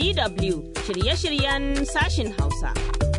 DW shirye-shiryen sashin Hausa.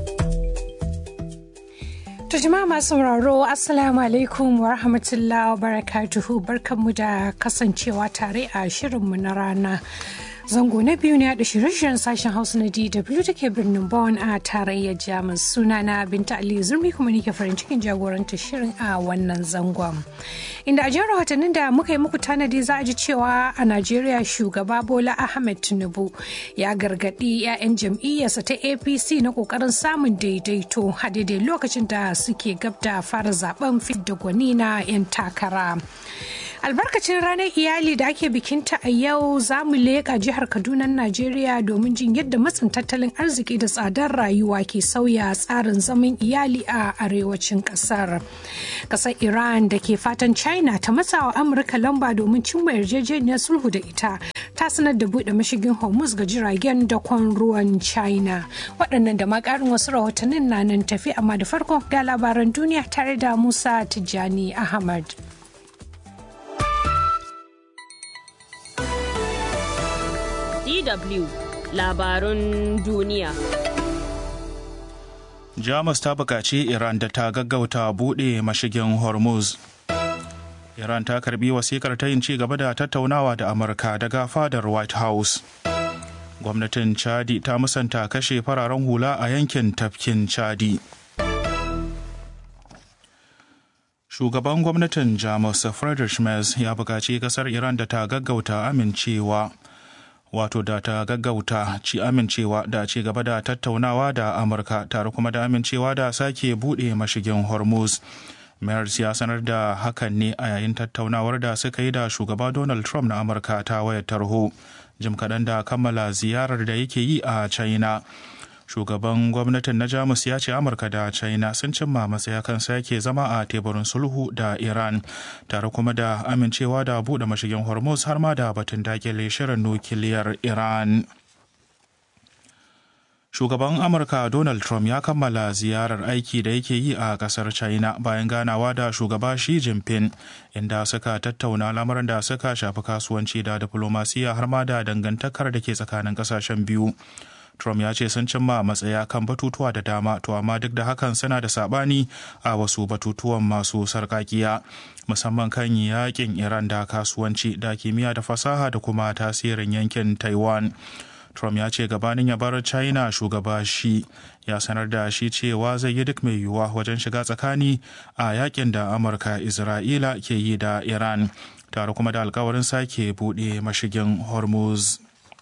To jama'a masu sauraro Assalamu alaikum wa rahmatullahi wa barakatuhu barkanmu da kasancewa tare a shirinmu na rana. Zango na biyu ne da shirye-shiryen sashen Hausa na DW da ke birnin Bonn a tarayyar Jamus suna na Binta Ali Zurmi kuma nike farin cikin jagorantar shirin a wannan zangon. Inda a jiyar rahotannin da muka yi muku tanadi za a ji cewa a Najeriya shugaba Bola Ahmed Tinubu ya gargaɗi 'ya'yan jam'iyyarsa ta APC na ƙoƙarin samun daidaito a daidai lokacin da suke gab da fara zaben fidda gwani na 'yan takara. albarkacin ranar iyali da ake bikinta a yau za mu leƙa jihar kaduna najeriya domin jin yadda matsin tattalin arziki da tsadar rayuwa ke sauya tsarin zaman iyali a arewacin kasar kasar iran da ke fatan china ta matsawa amurka lamba domin cimma yarjejeniyar sulhu da ita ta sanar da buɗe mashigin hormuz ga jiragen dakon ruwan china waɗannan da makarin wasu rahotannin na nan tafi amma da farko ga labaran duniya tare da musa tijjani ahmad DW labarun duniya. Jamus ta buƙaci Iran da ta gaggauta buɗe mashigin Hormuz. Iran ta karbi wasikar ta yin ci gaba da tattaunawa da Amurka daga fadar White House. Gwamnatin Chadi ta musanta kashe fararen hula a yankin tafkin Chadi. Shugaban gwamnatin Jamus Friedrich Merz ya buƙaci ƙasar Iran da ta gaggauta amincewa. wato da ta gaggauta ci amincewa da ci gaba da tattaunawa da amurka tare kuma da amincewa da sake buɗe mashigin hormuz Mayers ya sanar da hakan ne a yayin tattaunawar da suka yi da shugaba Donald Trump na Amurka ta wayar tarho jim kaɗan da kammala ziyarar da yake yi a China. Shugaban gwamnatin na Jamus ya ce Amurka da China sun cimma matsaya kan sake zama a teburin sulhu da Iran tare kuma da amincewa da buɗe mashigin Hormuz har ma da batun dakile shirin nukiliyar Iran. Shugaban Amurka Donald Trump ya kammala ziyarar aiki da yake yi a kasar China bayan ganawa da shugaba Xi Jinping inda suka tattauna lamarin da suka shafi kasuwanci da diplomasiya har ma da dangantakar da ke tsakanin kasashen biyu. Trump ya ce sun cimma matsaya kan batutuwa da dama to amma duk da hakan suna da sabani a wasu batutuwan masu sarkakiya musamman kan yakin Iran da kasuwanci da kimiyya da fasaha da kuma tasirin yankin Taiwan. Trump ya ce gabanin ya bar China shugaba shi ya sanar da shi cewa zai yi duk mai yiwuwa wajen shiga tsakani a yakin da Amurka Isra'ila ke yi da Iran tare kuma da alkawarin sake buɗe mashigin Hormuz.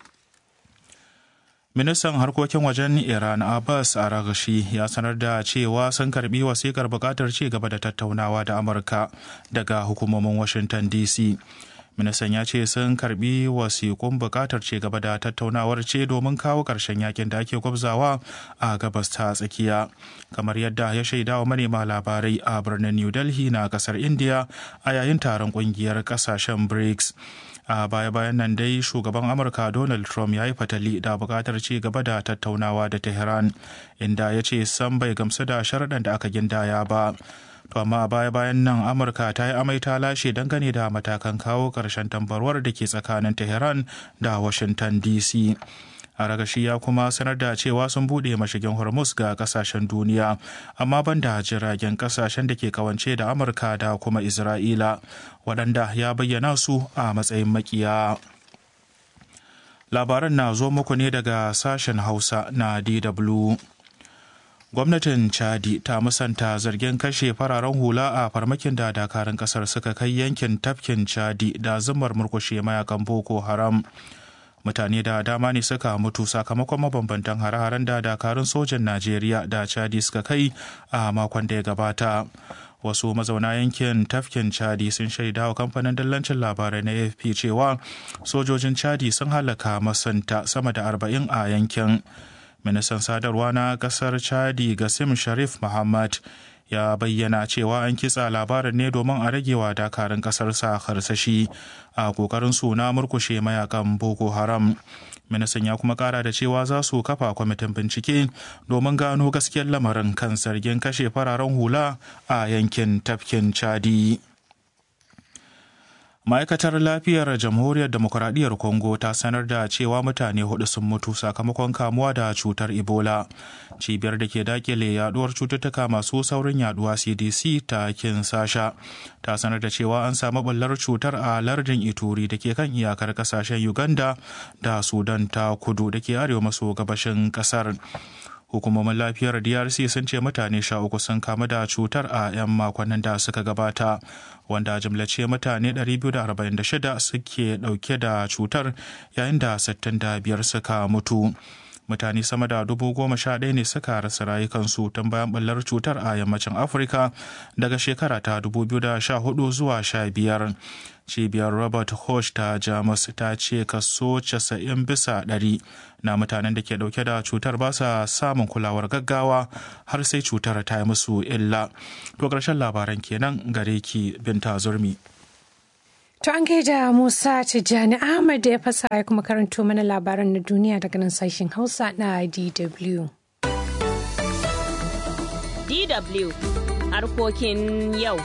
Ministan harkokin wajen Iran Abbas Araghchi ya sanar da cewa sun karbi wasikar bukatar ci gaba da tattaunawa da Amurka daga hukumomin Washington DC. Ministan ya ce sun karbi wasikun bukatar ci gaba da tattaunawar ce domin kawo ƙarshen yakin da ake gwabzawa a gabas ta tsakiya. Kamar yadda ya shaida wa manema labarai a birnin New Delhi na kasar India a yayin taron ƙungiyar ƙasashen BRICS. a baya-bayan nan dai shugaban amurka donald trump ya yi fatali da bukatar ci gaba da tattaunawa da tehran inda ya ce san bai gamsu da sharaɗan da aka gindaya ba to amma baya-bayan nan amurka ta yi amai ta lashe dangane da matakan kawo ƙarshen tambarwar da ke tsakanin tehran da washington dc a ragashi ya kuma sanar da cewa sun buɗe mashigin hormuz ga kasashen duniya amma banda jiragen kasashen da ke kawance da amurka da kuma isra'ila waɗanda ya bayyana su a matsayin makiya labaran na zo muku ne daga sashen hausa na dw gwamnatin chadi ta musanta zargin kashe fararen hula a farmakin da dakarun kasar suka kai yankin tafkin chadi da zumar murkushe mayakan boko haram mutane da dama ne suka mutu sakamakon mabambantan hare-haren da dakarun sojan najeriya da chadi suka kai a makon da ya gabata wasu mazauna yankin tafkin chadi sun shaida wa kamfanin dallancin labarai na afp cewa sojojin chadi sun halaka masanta sama da arba'in a yankin ministan sadarwa na kasar chadi gasim sharif muhammad ya bayyana cewa an kitsa labarin ne domin a ragewa dakarun kasar sa harsashi a kokarin su na murkushe mayakan boko haram ministan ya kuma kara da cewa za su kafa kwamitin bincike domin gano gaskiyar lamarin kan zargin kashe fararen hula a yankin tafkin chadi ma'aikatar lafiyar jamhuriyar demokuraɗiyyar congo ta sanar da cewa mutane hudu sun mutu sakamakon kamuwa da cutar ebola cibiyar da ke dakile yaduwar cututtuka masu saurin yaduwa cdc ta kinsasha ta sanar da cewa an samu ɓullar cutar a lardin ituri da ke kan iyakar kasashen uganda da sudan ta kudu da ke arewa maso gabashin kasar hukumomin lafiyar drc sun ce mutane sha uku sun kamu da cutar a 'yan makonnin da suka gabata wanda jimlace mutane 246 suke dauke da cutar yayin da 65 suka mutu mutane sama da dubu goma sha ɗaya ne suka rasa rayukansu tun bayan ɓullar cutar a yammacin afirka daga shekara ta 2014 zuwa 15 cibiyar robert Koch ta jamus ta ce kaso 90 bisa ɗari na mutanen da ke ɗauke da cutar ba sa samun kulawar gaggawa har sai cutar ta yi musu illa to ƙarshen labaran kenan gare ki binta zurmi To an gaida Musa Tijjani Ahmad da ya fasa ya kuma karanto mana labaran na duniya daga nan sashen Hausa na DW. DW harkokin yau.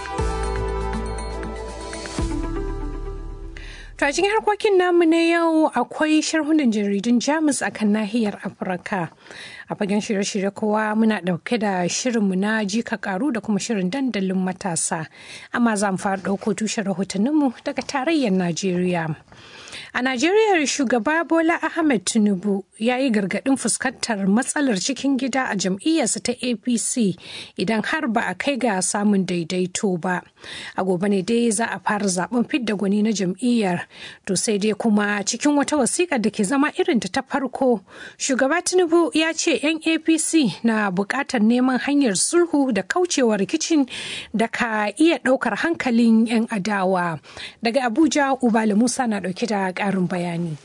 To a cikin harkokin namu na yau akwai sharhunan jaridun Jamus a kan nahiyar Afirka. A fagen shirye-shirye kowa muna ɗauke da shirinmu na jika karu da kuma shirin dandalin matasa. Amma za mu fara ɗauko tushen rahotanninmu daga tarayyar Najeriya. A Najeriya shugaba Bola Ahmed Tinubu ya yi gargaɗin fuskantar matsalar cikin gida a jam'iyyarsa ta APC idan har ba a kai ga samun daidaito ba. A gobe ne dai za a fara zaben fidda gwani na jam'iyyar. To sai dai kuma cikin wata wasiƙa da ke zama irin ta farko, shugaba Tinubu ya ce 'yan APC na buƙatar neman hanyar sulhu da kaucewa rikicin da ka iya ɗaukar hankalin 'yan adawa. Daga Abuja, Ubala Musa na ɗauke da ƙarin bayani.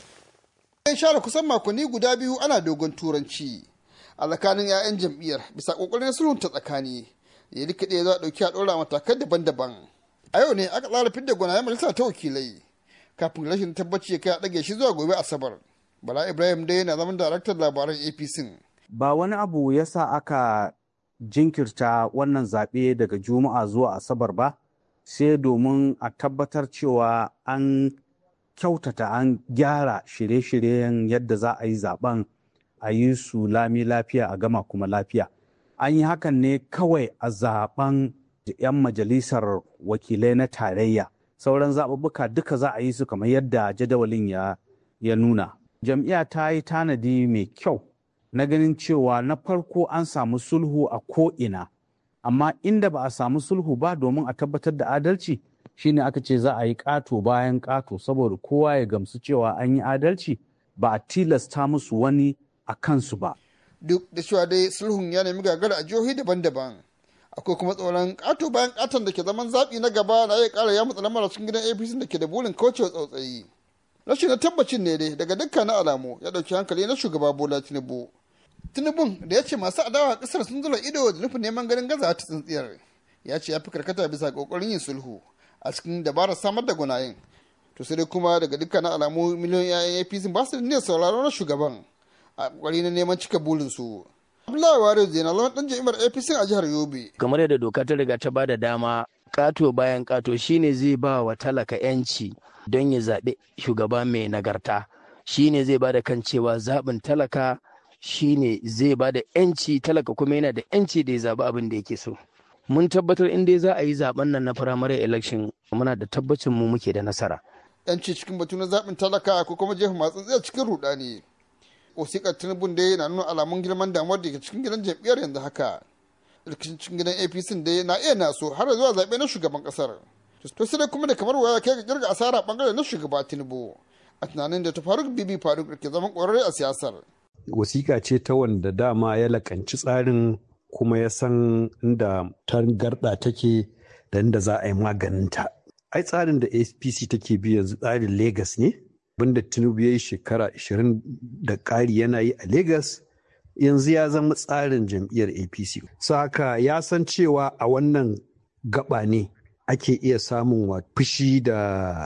An share kusan makonni guda biyu ana dogon turanci a tsakanin 'ya'yan jam'iyyar bisa ƙoƙarin sulhun ta tsakani ya duka ɗaya za a ɗauki a ɗora matakan daban-daban. A yau ne aka tsara fidda gwanayen majalisa ta wakilai kafin rashin tabbaci ya kai a ɗage shi zuwa gobe Asabar. Bala Ibrahim dai yana zaman daraktan labaran APC. Ba wani abu ya sa aka jinkirta wannan zaɓe daga Juma'a zuwa Asabar ba, sai domin a tabbatar cewa an kyautata an gyara shirye-shiryen yadda za a yi zaben a yi su lami lafiya a gama kuma lafiya. An yi hakan ne kawai a zaben 'yan majalisar wakilai na tarayya. Sauran zaɓuɓɓuka duka za a yi su kamar yadda jadawalin ya, ya nuna. Jam'iyya ta yi tanadi mai kyau na ganin cewa na farko an samu sulhu a ko'ina, amma inda ba a samu sulhu ba domin a tabbatar da adalci. shine aka ce za a yi ƙato bayan ƙato saboda kowa ya gamsu cewa an yi adalci ba a tilasta musu wani a kansu ba. Duk da cewa dai sulhun ya nemi gagara a jihohi daban-daban. Akwai kuma tsoron ƙato bayan ƙaton da ke zaman zaɓi na gaba na iya ƙara ya matsa lamar cikin gidan APC da ke da burin kaucewa tsautsayi. Rashin na tabbacin ne dai daga dukkanin alamu ya ɗauki hankali na shugaba Bola Tinubu. Tinubun da ya ce masu adawa ƙasar sun zura ido da nufin neman ganin gaza ta tsintsiyar. Ya ce ya fi karkata bisa ƙoƙarin yin sulhu. a cikin dabarar samar da gunayen to sai dai kuma daga dukkanin alamu miliyoyin 'ya'yan apc ba su da niyyar sauraron na shugaban a kwari na neman cika burinsu abdullahi wari zai na zama dan jami'ar apc a jihar yobe kamar yadda doka ta riga ta bada dama kato bayan kato shine zai ba wa talaka yanci don ya zaɓi shugaba mai nagarta shine zai bada kan cewa zaɓin talaka shine zai bada yanci talaka kuma yana da yanci da ya zaɓi abin da yake so mun tabbatar in dai za a yi zaben nan na firamare election muna da tabbacin mu muke da nasara. Yanci cikin batu na zaɓin talaka ko kuma jefa masu tsaye cikin rudani. Wasiƙar Tinubu dai na nuna alamun girman damuwar da ke cikin gidan jam'iyyar yanzu haka. Rikicin cikin gidan APC dai na iya naso har zuwa zaɓe na shugaban ƙasar. To sai dai kuma da kamar waya kai ga kirga asara bangare na shugaba Tinubu. A tunanin da ta Faruk Bibi Faruk da ke zaman ƙwararre a siyasar. Wasiƙa ce ta wanda dama ya lakanci tsarin kuma ya san inda tangarɗa take da inda za a yi maganinta. Ai tsarin da APC take bi yanzu tsarin Legas ne, abinda Tinubu ya yi shekara 20 da ƙari yana yi a Legas, yanzu ya zama tsarin jam'iyyar APC. Saka ya san cewa a wannan gaba ne ake iya samun wa fushi da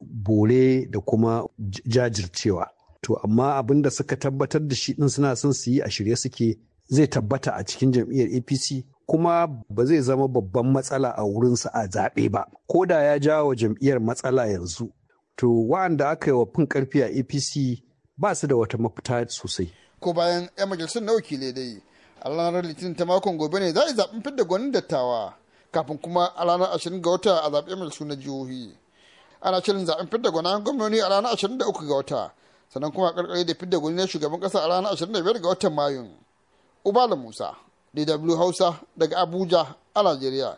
bore da kuma jajircewa. To amma abin da suka tabbatar da shi ɗin suna son su yi a shirye suke zai tabbata a cikin jam'iyyar apc kuma ba zai zama babban matsala a wurinsa a zaɓe ba ko da ya jawo jam'iyyar matsala yanzu to wa'anda aka yi wa fin karfi a apc ba su da wata mafita sosai ko bayan 'yan majalisar na wakilai dai a ranar litinin ta makon gobe ne za a yi zaɓen fidda gwanin dattawa kafin kuma a ranar ashirin ga wata a zaɓen majalisu na jihohi ana shirin zaɓen fidda gwanin gwamnoni a ranar ashirin da uku ga wata sannan kuma a ƙarƙare da fidda gwani na shugaban ƙasa a ranar ashirin da biyar ga watan mayun ubala musa dw hausa daga abuja a najeriya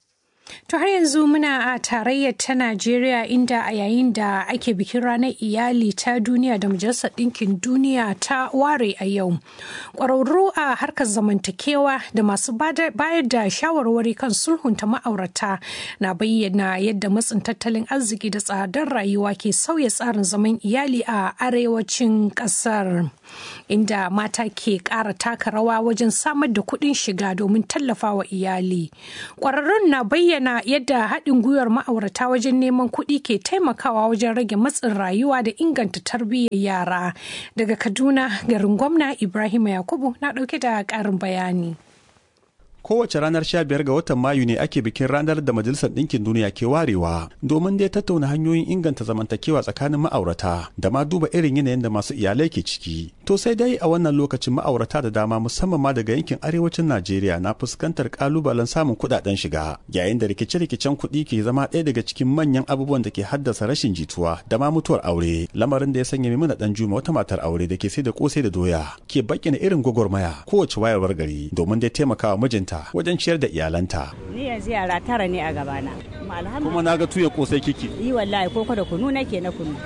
To har yanzu muna a tarayyar ta Najeriya inda a yayin da ake bikin ranar iyali ta duniya da Majalisar Ɗinkin Duniya ta ware a yau. Ƙwararru a harkar zamantakewa da masu bayar da shawarwari kan sulhunta ma'aurata na bayyana yadda matsin tattalin arziki da tsadar rayuwa ke sauya tsarin zaman iyali a arewacin ƙasar. Inda mata ke ƙara taka rawa wajen samar da kuɗin shiga domin tallafawa iyali. Ƙwararrun na bayyana bayyana yadda haɗin gwiwar ma'aurata wajen neman kuɗi ke taimakawa wajen rage matsin rayuwa da inganta tarbiyyar yara. Daga Kaduna, garin gwamna Ibrahim Yakubu na ɗauke da ƙarin bayani. kowace ranar 15 ga watan Mayu ne ake bikin ranar da Majalisar Ɗinkin Duniya ke warewa domin dai tattauna hanyoyin inganta zamantakewa tsakanin ma'aurata da ma duba irin yanayin da masu iyalai ke ciki. To sai dai a wannan lokacin ma'aurata da dama musamman ma daga yankin arewacin Najeriya na fuskantar kalubalen samun kuɗaɗen shiga yayin da rikice-rikicen kuɗi ke zama ɗaya daga cikin manyan abubuwan da ke haddasa rashin jituwa da ma mutuwar aure lamarin da ya sanya Maimuna Dan Juma wata matar aure da ke sai da kosai da doya ke bayyana irin gwagwarmaya kowace wayarwar gari domin dai taimakawa mijinta ta wajen ciyar da iyalanta. Ni yanzu yara tara ne a gabana. Kuma na ga tuya kosai kiki. Yi wallahi koko da kunu nake na kunu.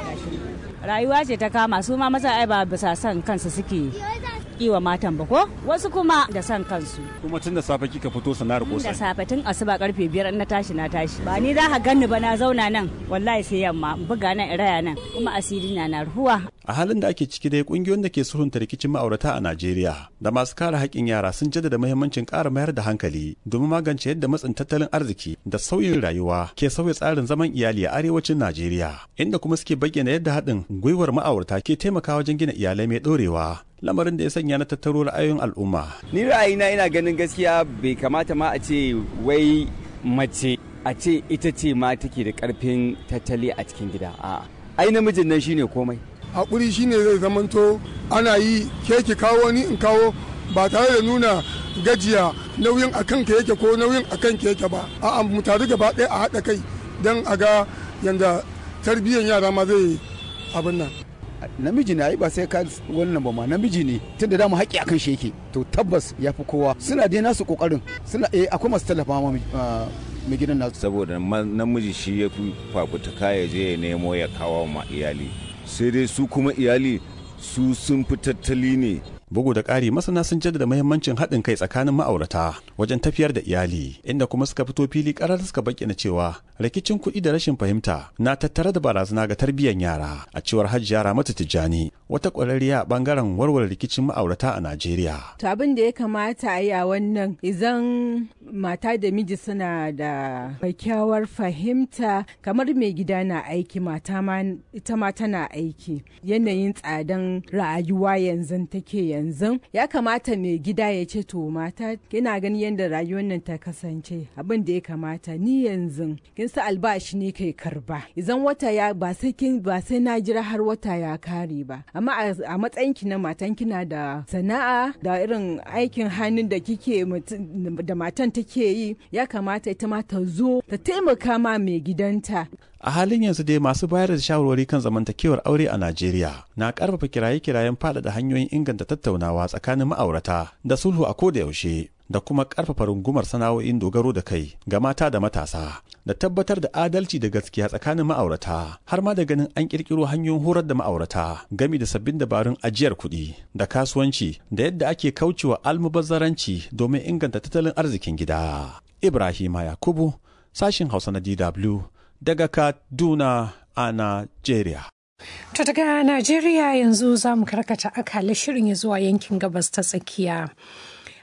Rayuwa ce ta kama su ma maza ai ba bisa son kansu suke yi wa matan ba ko wasu kuma da son kansu kuma tun da safe kika fito sana'ar kosai da safe tun asuba karfe biyar na tashi na tashi ba ni za ka ganni ba na zauna nan wallahi sai yamma buga nan raya nan kuma asiri na na ruhuwa a halin da ake ciki dai kungiyoyin da ke sulhunta rikicin ma'aurata a Najeriya da masu kare haƙƙin yara sun jaddada muhimmancin ƙara mayar da hankali domin magance yadda matsin tattalin arziki da sauyin rayuwa ke sauya tsarin zaman iyali a arewacin Najeriya inda kuma suke bayyana yadda haɗin gwiwar ma'aurata ke taimakawa wajen gina iyalai mai ɗorewa lamarin da ya sanya na tattaro ra'ayoyin al'umma. Ni ra'ayina ina ganin gaskiya bai kamata ma a ce wai mace a ce ita ce ma take da karfin tattali a cikin gida. A'a. Ai namijin nan shine komai. Hakuri shine zai zamanto ana yi ke ki kawo ni in kawo ba tare da nuna gajiya nauyin a kanka yake ko nauyin a kanka yake ba. A'a mu taru gaba ɗaya a haɗa kai don a ga yanda tarbiyyar yara ma zai abin nan. namiji ne ai ba sai ka wannan ba ma namiji ne tunda da mu haƙi akan shi yake to tabbas ya fi kowa suna dai nasu kokarin suna eh akwai masu tallafa ma mai gidan nasu saboda namiji shi ya fi fafutuka ya je ya nemo ya kawo ma iyali sai dai su kuma iyali su sun fi tattali ne bugu da ƙari masana sun jaddada muhimmancin haɗin kai tsakanin ma'aurata wajen tafiyar da iyali inda kuma suka fito fili ƙarar suka bayyana cewa rikicin kuɗi da rashin fahimta na tattare da barazana ga tarbiyyar yara a cewar hajjiya ramatu tijjani wata ƙwararriya a ɓangaren warware rikicin ma'aurata a najeriya to abin da ya kamata a yi a wannan idan mata da miji suna da kyakkyawar fahimta kamar mai gida na aiki mata ma ita ma tana aiki yanayin tsadan rayuwa yanzu take yanzu ya kamata mai gida ya ce to mata kina gani yadda rayuwar nan ta kasance abin da ya kamata ni yanzu kin sa albashi ne kai karba idan wata ya ba sai kin ba sai na jira har wata ya kare ba amma a matsayin ki na matan kina da sana'a da irin aikin hannun da kike da matan take yi ya kamata ita ma ta zo ta taimaka ma mai gidanta a halin yanzu dai masu bayar da shawarwari kan zamantakewar aure a Najeriya na karfafa kiraye-kirayen faɗaɗa hanyoyin inganta tattaunawa tsakanin ma'aurata da sulhu a koda yaushe da kuma karfafa rungumar sana'o'in dogaro da kai ga mata da matasa da tabbatar da adalci da gaskiya tsakanin ma'aurata har ma da ganin an kirkiro hanyoyin horar da ma'aurata gami da sabbin dabarun ajiyar kuɗi da kasuwanci da yadda ake kaucewa almubazzaranci domin inganta tattalin arzikin gida. Ibrahima Yakubu, sashin Hausa na DW, daga Kaduna a Najeriya. To daga Najeriya yanzu za mu karkata akala shirin ya zuwa yankin gabas ta tsakiya.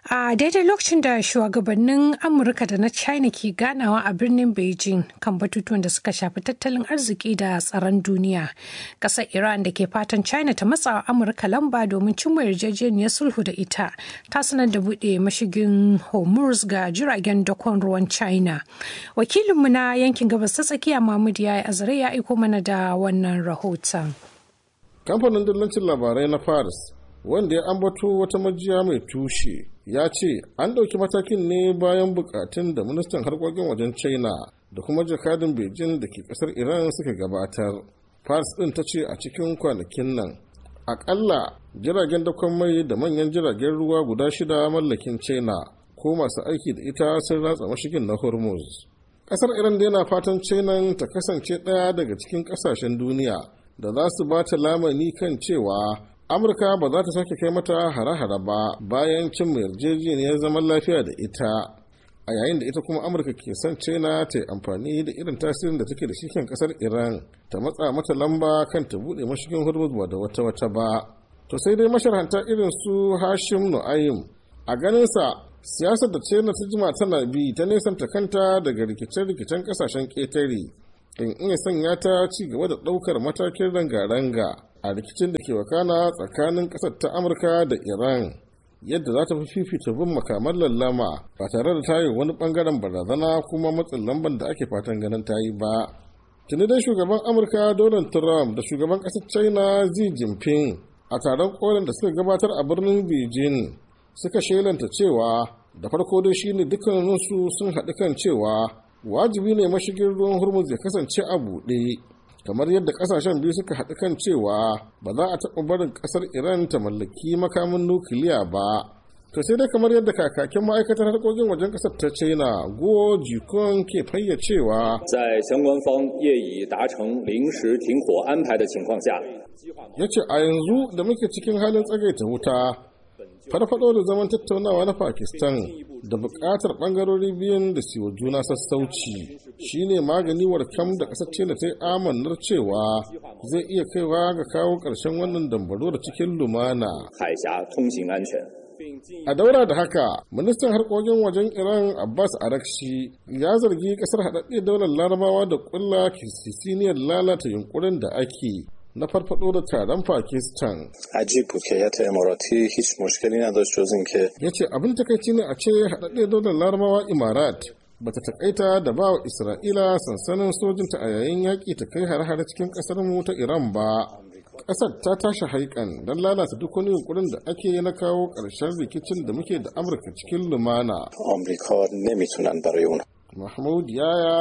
a daidai lokacin da shugabannin amurka da na china ke ganawa a birnin beijing kan batutuwan da suka shafi tattalin arziki da tsaron duniya ƙasar iran da ke fatan china ta matsa amurka lamba domin cimma yarjejeniyar sulhu da ita ta sanar da buɗe mashigin hormuz ga jiragen dakon ruwan china wakilinmu na yankin gabas ta tsakiya mahmud ya azare ya aiko mana da wannan rahoton kamfanin dillancin labarai na paris wanda ya ambato wata majiya mai tushe ya ce an ɗauki matakin ne bayan bukatun da ministan harkokin wajen china da kuma jakadin beijing da ke ƙasar iran suka gabatar paris ɗin ta ce a cikin kwanakin nan akalla jiragen dakon mai da manyan jiragen ruwa guda shida mallakin china ko masu aiki da ita sun ratsa mashigin na hormuz ƙasar iran da yana fatan china ta kasance ɗaya daga cikin ƙasashen duniya da za su ba ta lamani kan cewa amurka ba za ta sake kai mata hare-hare ba bayan cin yarjejeniyar zaman lafiya da ita a yayin da ita kuma amurka ke son china ta yi amfani da irin tasirin da take da shi kan kasar iran ta matsa mata lamba kan ta bude mashigin hormuz ba da wata wata ba to sai dai masharhanta irin su hashim nu'ayim a ganinsa siyasar da china ta jima tana bi ta nesanta kanta daga rikice-rikicen kasashen ƙetare in iya sanya ta ci gaba da ɗaukar matakin ranga-ranga a rikicin da ke wakana tsakanin ƙasar ta amurka da iran yadda za ta fi fifita bin makaman lallama ba tare da tayi wani bangaren barazana kuma matsin lamban da ake fatan ganin ta yi ba tuni dai shugaban amurka donald trump da shugaban ƙasar china xi jinping a taron kolin da suka gabatar a birnin beijing suka shelanta cewa da farko dai shine dukkaninsu sun haɗu kan cewa wajibi ne mashigin ruwan hormuz ya kasance a buɗe kamar yadda kasashen biyu suka haɗu kan cewa ba za a taɓa barin ƙasar iran ta mallaki makamin nukiliya ba to sai dai kamar yadda kakakin ma'aikatar harkokin wajen ƙasar ta china guo jikon ke fayyacewa 在相关方业已达成临时停火安排的情况下 ya ce a yanzu da muke cikin halin tsagaita wuta farfado da zaman tattaunawa na pakistan da buƙatar ɓangarori biyun da siwa juna sassauci shine magani warkam da ƙasar china ta yi amannar cewa zai iya kaiwa ga kawo ƙarshen wannan dambaro da cikin lumana 海峡通行安全。 a daura da haka ministan harkokin wajen iran abbas arakshi ya zargi kasar haɗaɗɗe daular larabawa da ƙulla kisisiniyar lalata yunkurin da ake na farfado da taron pakistan عجیب بود که هیئت اماراتی هیچ مشکلی نداشت جز اینکه ya ce abin takaici ne a ce haɗaɗɗe daular larabawa imarat bata takaita da ba wa isra'ila sansanin sojinta a yayin yaƙi ta kai hare-hare cikin ƙasar mu ta iran ba ƙasar ta tashi haikan don lalata duk wani yunkurin da ake na kawo ƙarshen rikicin da muke da amurka cikin lumana آمریکا نمیتونن برای اون mahmud yaya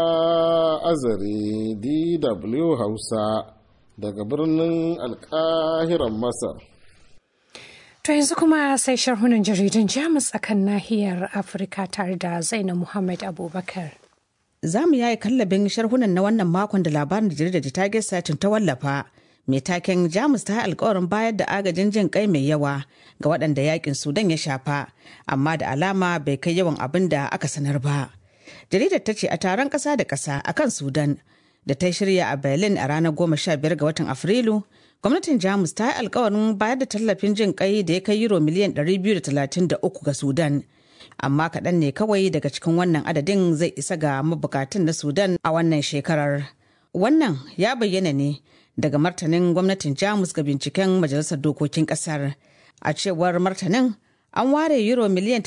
azare dw hausa daga birnin alkahiran masar To yanzu kuma sai sharhunan jaridun Jamus akan nahiyar Afirka tare da Zainab Muhammad Abubakar. Za mu yayi kallabin sharhunan na wannan makon da labarin da jaridar Target Satin ta wallafa. Mai taken Jamus ta yi alkawarin bayar da agajin jin kai mai yawa ga waɗanda yakin Sudan ya shafa, amma da alama bai kai yawan abin da aka sanar ba. Jaridar ta ce a taron ƙasa da ƙasa akan Sudan da ta shirya a Berlin a ranar goma sha biyar ga watan Afrilu, gwamnatin Jamus ta yi alkawarin bayar da tallafin jin kai da ya kai euro miliyan 233 ga Sudan. Amma kaɗan ne kawai daga cikin wannan adadin zai isa ga mabukatun na Sudan a wannan shekarar. Wannan ya bayyana ne daga martanin gwamnatin Jamus ga binciken Majalisar Dokokin Ƙasar. A cewar martanin, an ware euro miliyan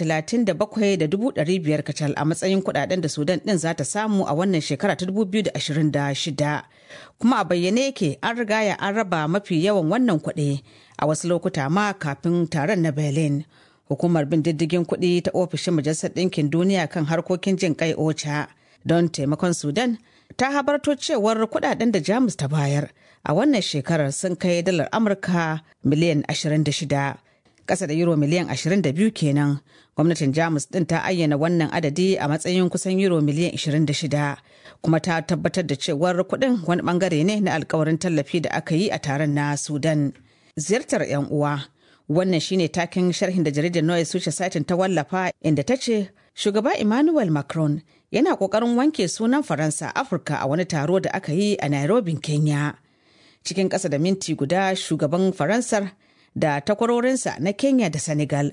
37,500 kacal a matsayin kudaden da sudan din za ta samu a wannan shekara ta 2026 kuma a bayyane yake an rigaya an raba mafi yawan wannan kuɗi a wasu lokuta ma kafin taron na berlin hukumar bin diddigin kuɗi ta ofishin majalisar ɗinkin duniya kan harkokin jin kai ocha don taimakon sudan ta habarto cewar kudaden da jamus ta bayar a wannan shekarar sun kai dalar amurka miliyan 26 kasa da euro miliyan 22 kenan gwamnatin jamus din ta ayyana wannan adadi a matsayin kusan euro miliyan 26 kuma ta tabbatar da cewar kuɗin wani bangare ne na alkawarin tallafi da aka yi a taron na sudan ziyartar 'yan uwa wannan shine takin sharhin da jaridar noye suce satin ta wallafa inda ta ce shugaba emmanuel macron yana kokarin wanke sunan faransa afirka a wani taro da aka yi a nairobi kenya cikin ƙasa da minti guda shugaban faransar da takwarorinsa na Kenya da Senegal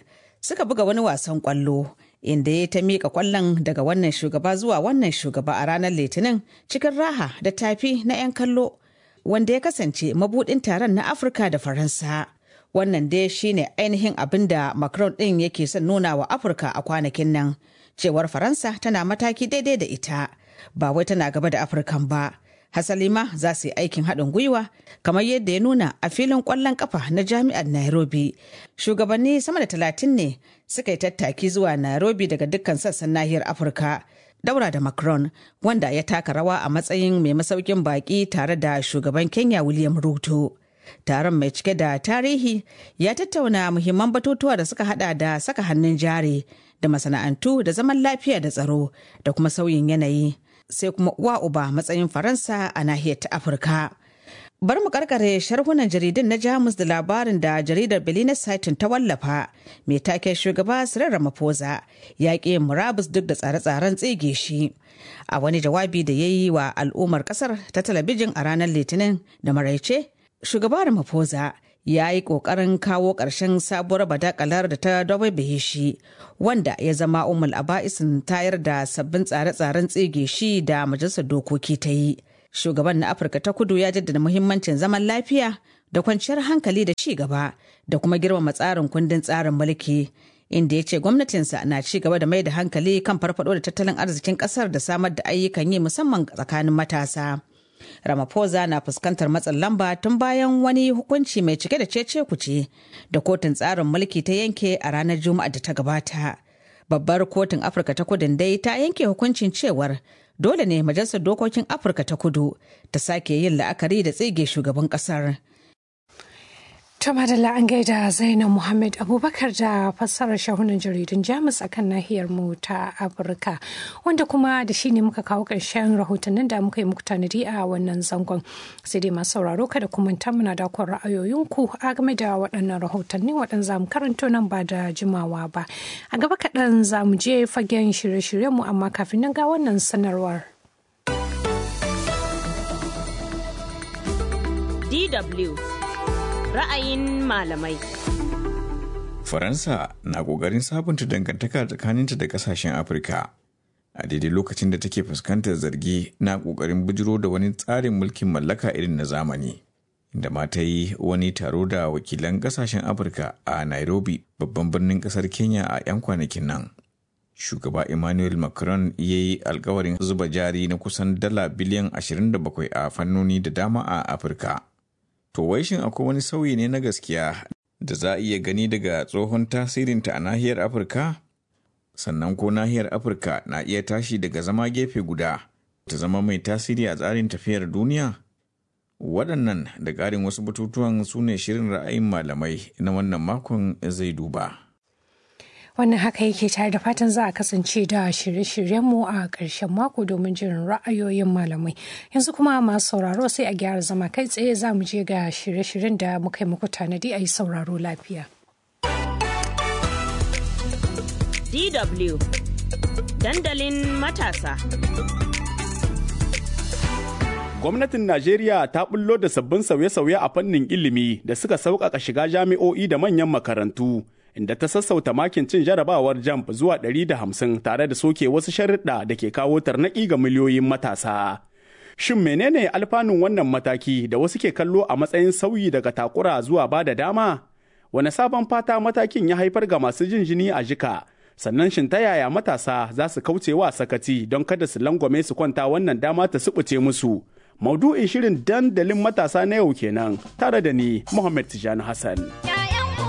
suka buga wani wasan kwallo inda ya ta miƙa kwallon daga wannan shugaba zuwa wannan shugaba a ranar litinin cikin raha da tafi na 'yan kallo wanda ya kasance mabudin taron na afirka da faransa wannan dai shine ainihin abin da macron ɗin yake son nuna wa afirka a kwanakin nan cewar faransa tana mataki daidai da ita ba wai tana gaba da afirkan ba hasali ma za su yi aikin haɗin gwiwa kamar yadda ya nuna a filin ƙwallon ƙafa na jami'ar nairobi shugabanni sama da talatin ne suka yi tattaki zuwa nairobi daga dukkan sassan nahiyar afirka daura da macron wanda ya taka rawa a matsayin mai masaukin baƙi tare da shugaban kenya william ruto taron mai cike da tarihi ya tattauna muhimman batutuwa da suka hada da saka hannun jari da masana'antu da zaman lafiya da tsaro da kuma sauyin yanayi sai kuma uwa uba matsayin faransa a nahiyar ta afirka bar mu karkare sharhunan jaridun na jamus da labarin da jaridar Belinis Saitin ta wallafa mai taken shugaba Cyril Ramaphosa ya ƙi murabus duk da tsare-tsaren tsige shi a wani jawabi da ya yi wa al'ummar kasar ta talabijin a ranar litinin da maraice shugaba Ramaphosa ya yi ƙoƙarin kawo ƙarshen sabuwar badakalar da ta dabaibaye shi wanda ya zama umul aba'isin tayar da sabbin tsare-tsaren tsige shi da majalisar dokoki ta yi. Shugaban na Afirka ta kudu ya jaddada muhimmancin zaman lafiya da kwanciyar hankali da ci gaba da kuma girmama tsarin kundin tsarin mulki. Inda ya ce gwamnatinsa na ci gaba da mai da hankali kan farfado da tattalin arzikin kasar da samar da ayyukan yi musamman tsakanin matasa. Ramaphosa na fuskantar matsin lamba tun bayan wani hukunci mai cike da cece kuce da kotun tsarin mulki ta yanke a ranar Juma'a da ta gabata. Babbar kotun Afirka ta kudin dai ta yanke hukuncin cewar dole ne majalisar dokokin Afirka ta kudu ta sake yin la'akari da tsige shugaban kasar. To madalla an gaida Zainab Muhammad Abubakar da fassarar shahunan jaridun Jamus a kan nahiyar mu ta Afirka wanda kuma da shi ne muka kawo ƙarshen rahotannin da muka yi muku tanadi a wannan zangon. Sai dai masu sauraro kada kuma ta muna da kwan ra'ayoyinku a game da waɗannan rahotanni waɗanda za mu karanto nan ba da jimawa ba. A gaba kaɗan za mu je fagen shirye-shiryenmu amma kafin nan ga wannan sanarwar. DW ra'ayin malamai. Faransa na ƙoƙarin sabunta dangantaka tsakaninta da ƙasashen Afirka a daidai lokacin da take fuskantar zargi na ƙoƙarin bujiro da wani tsarin mulkin mallaka irin na zamani. Inda ma ta yi wani taro da wakilan ƙasashen Afirka a Nairobi babban birnin ƙasar Kenya a 'yan kwanakin nan. Shugaba Emmanuel Macron ya yi alkawarin zuba jari na kusan dala biliyan 27 a fannoni da dama a Afirka. To wai shin akwai wani sauyi ne na gaskiya da za a iya gani daga tsohon tasirinta a nahiyar Afirka? Sannan ko nahiyar Afirka na iya tashi daga zama gefe guda ta zama mai tasiri a tsarin tafiyar duniya? Waɗannan da ƙarin wasu batutuwan su ne shirin ra'ayin malamai na wannan makon zai duba. wannan haka yake tare da fatan za a kasance da shirye-shiryenmu a ƙarshen mako domin jirin ra'ayoyin malamai yanzu kuma masu sauraro sai a gyara zama kai tsaye za mu je ga shirye-shiryen da muka yi muku tanadi a yi sauraro lafiya DW dandalin matasa Gwamnatin Najeriya ta bullo da sabbin sauye-sauye a fannin ilimi da suka sauƙaƙa shiga jami'o'i da manyan makarantu. inda ta sassauta makin cin jarabawar jamb zuwa 150 tare da soke wasu sharuɗa da ke kawo tarnaƙi ga miliyoyin matasa. Shin menene alfanun wannan mataki da wasu ke kallo a matsayin sauyi daga takura zuwa ba da dama? Wane sabon fata matakin ya haifar ga masu jin jini a jika? Sannan shin ta yaya matasa za su kauce wa sakati don kada su langwame su kwanta wannan dama ta subuce musu? Maudu'in shirin dandalin matasa na yau kenan tare da ni Muhammad Tijani Hassan.